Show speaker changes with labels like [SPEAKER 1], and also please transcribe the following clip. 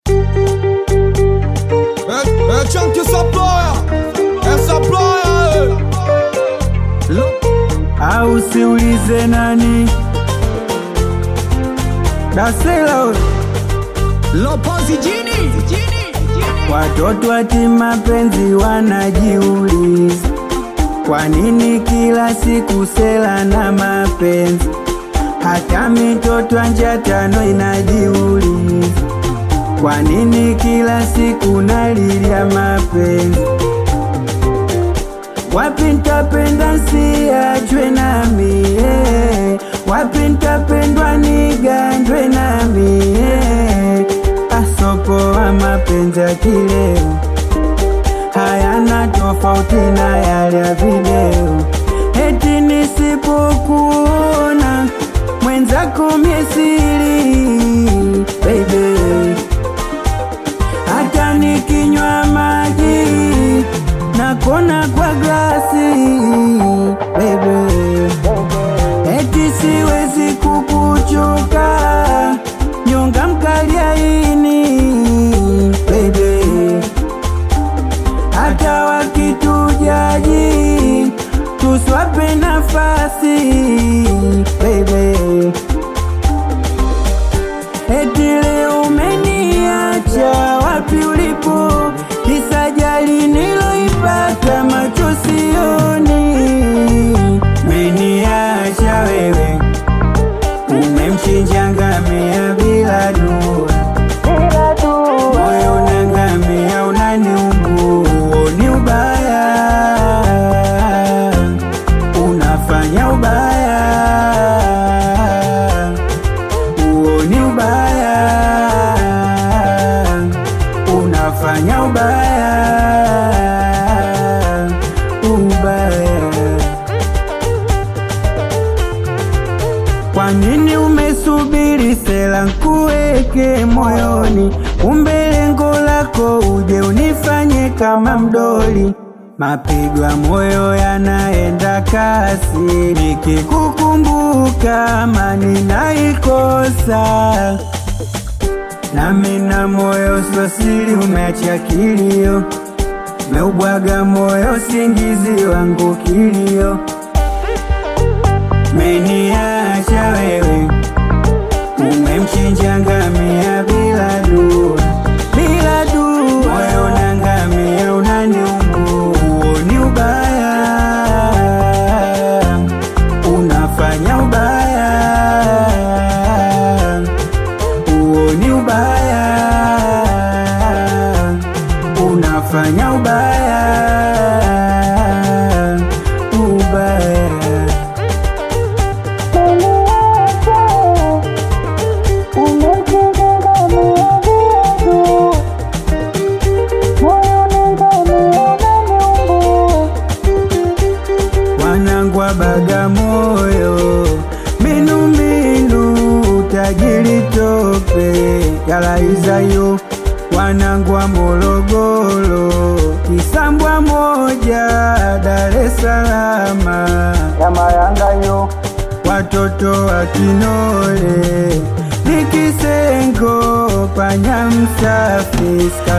[SPEAKER 1] Chunky supplier, a supplier.
[SPEAKER 2] au siulize nani dasela
[SPEAKER 1] Lopozi jini.
[SPEAKER 2] watoto ati mapenzi wanajiuliza kwa nini kila siku sela na mapenzi hata mitoto anja tano inajiuliza kwa nini kila siku nalilia mapenzi wapi ntapenda siachwe nami eh. wapi ntapendwa nigandwe nami eh. asopo wa mapenzi ya kileo hayana tofauti na yale ya video eti nisipokuona mwenzako miesiri baby hata nikinywa maji nakona kwa glasi bebe, eti siwezi kukuchoka nyonga mkaliaini bebe, hata wakitujaji tuswape nafasi bebe, eti leo umeniacha wapi ulipo kisajali niloipata macho sioni meniacha wewe umemchinja ngamia bila dua moyo unangamia unaniumbua ni ubaya unafanya ubaya huo ni ubaya unafanya ubaya ubaya kwa nini umesubiri sela nkuweke moyoni kumbe lengo lako uje unifanye kama mdoli mapigo ya moyo yanaenda kasi nikikukumbuka amani naikosa nami na moyo sosili umeacha kilio meubwaga moyo singizi wangu kilio meniacha wewe umemchinja ngamia bila dua bila dua moyo na ngamia unaniumbua huo ni ubaya unafanya ubaya huo ni ubaya unafanya ubaya ubaya wanangu wa Bagamoyo, minumbinu tajiri tope galaizayo, wanangu wa Morogoro, Kisambwa moja Dar es Salaam ya Mayangayo, watoto wa Kinole, Nikisengo panya msafi